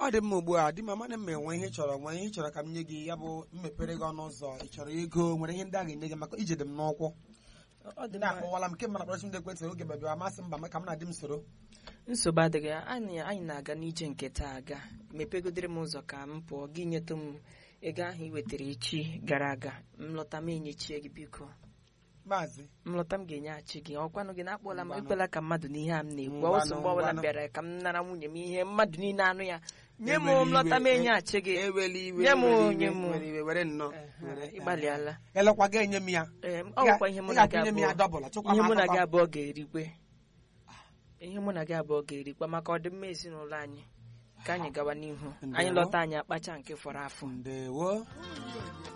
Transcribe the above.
ọ dị mma ugbu a di m amana m enwe ihe ị chọrọ nwee ihe ị chọrọ ka m nye gị ya bụ mmepere gị ọnụ ụzọ ị chọrọ ego nwere ihe ndị a ga-enye gị maka ije dị m n'ụkwụ ọ dị ndị mma akpọwala m nke mana kpọrọchi m dị ekwentị oge bịa amasị mba ka m na di m soro nsogbu adịghị anyị anyị na-aga n'ije nke taa aga mepegodere m ụzọ ka m pụọ gị nyetụ m ego ahụ ị wetara echi gara aga m lọta m enyechie gị biko maazị m lọta m ga-enyeghachi gị ọkwanụ gị na-akpọla m Ngwanụ. ekwela ka mmadụ n'ihe a m na-ekwu Ngwanụ, ọsọ mgbe ọbụla m ngwanụ. bịara ka m nara nwunye m ihe mmadụ niile anụ ya nye m Eweli m lọta m iwe, enyeghachi gị eweli iwe Nye m eweli onye iwe, m. were iwe were nnọọ Ehe, were, ịgbalịala elekwa gị enye m ya Ee, Ị ọ ga- bụkwa ihe mụ ị na gị ga-akwụnye m ya abụọ dọbụl chụkwa ihe m mụ na gị akụkọ. abụọ ga-erikwe ihe mụ na gị abụọ ga-erikwa maka ọdịmma ezinụlọ anyị ka anyị gawa n'ihu anyị Ndewo. lọta anyị akpacha nke fọrọ afọ ndewo